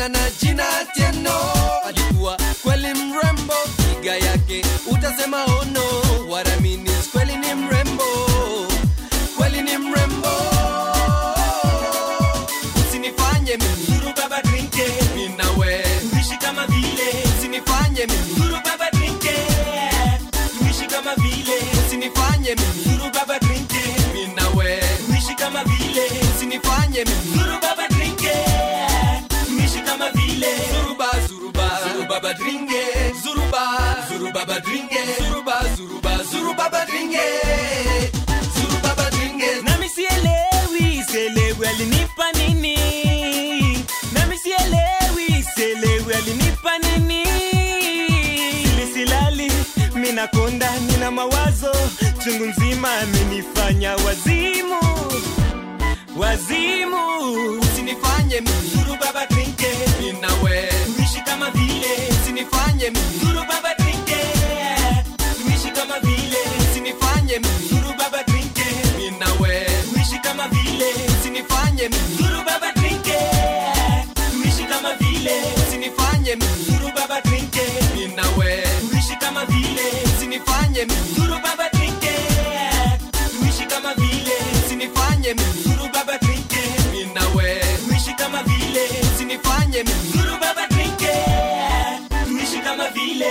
kijana na jina Tieno alikuwa kweli mrembo, figa yake utasema ono. What I mean is kweli ni mrembo, kweli ni mrembo. Usinifanye mimi Guru baba drinke, mimi nawe, tuishi kama vile. usinifanye mimi, Guru baba drinke, tuishi kama vile. usinifanye mimi, Guru baba drinke, mimi nawe, tuishi kama vile. usinifanye mimi. Guru baba drinke, tuishi kama vile. Zuruba, zuruba, zuruba badringe, zuruba, zuruba badringe, zuruba, zuruba, zuruba badringe, zuruba badringe. Nami sielewi, sielewi alinipa nini. Nami sielewi, sielewi alinipa nini. Sili silali, mina konda, nina mawazo chungu nzima, amenifanya wazimu, wazimu. Usinifanye mimi, Guru baba drinke, mimi nawe, tuishi kama vile. usinifanye mimi, Guru baba drinke, tuishi kama vile. usinifanye mimi, Guru baba drinke, mimi nawe, tuishi kama vile. usinifanye mimi, Guru baba drinke, tuishi kama vile. usinifanye mimi, Guru baba drinke, mimi nawe, tuishi kama vile. usinifanye mimi, Guru baba drinke, tuishi kama vile. usinifanye mimi, Guru baba drinke, mimi nawe, tuishi kama vile. usinifanye mimi. Guru baba drinke, tuishi kama vile.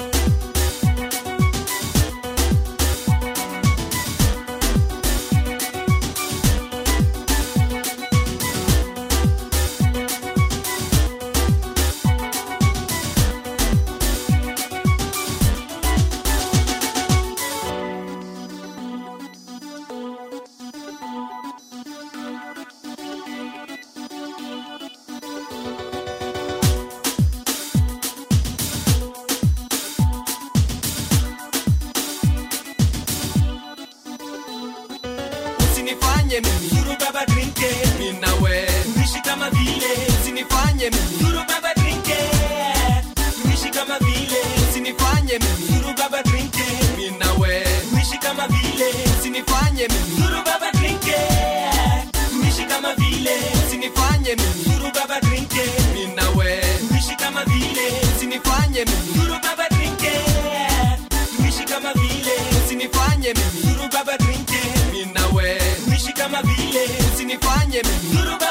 Usinifanye mimi, Guru baba drinke, mimi nawe, tuishi kama vile. usinifanye mimi, Guru baba drinke, tuishi kama vile. usinifanye mimi, Guru baba drinke, mimi nawe, tuishi kama vile. usinifanye mimi, Guru baba drinke, tuishi kama vile. usinifanye mimi, Guru baba drinke, mimi nawe, tuishi kama vile. usinifanye mimi, Guru baba drinke, tuishi kama vile. usinifanye mimi, Guru baba drinke, mimi nawe, tuishi kama vile. usinifanye mimi, Guru baba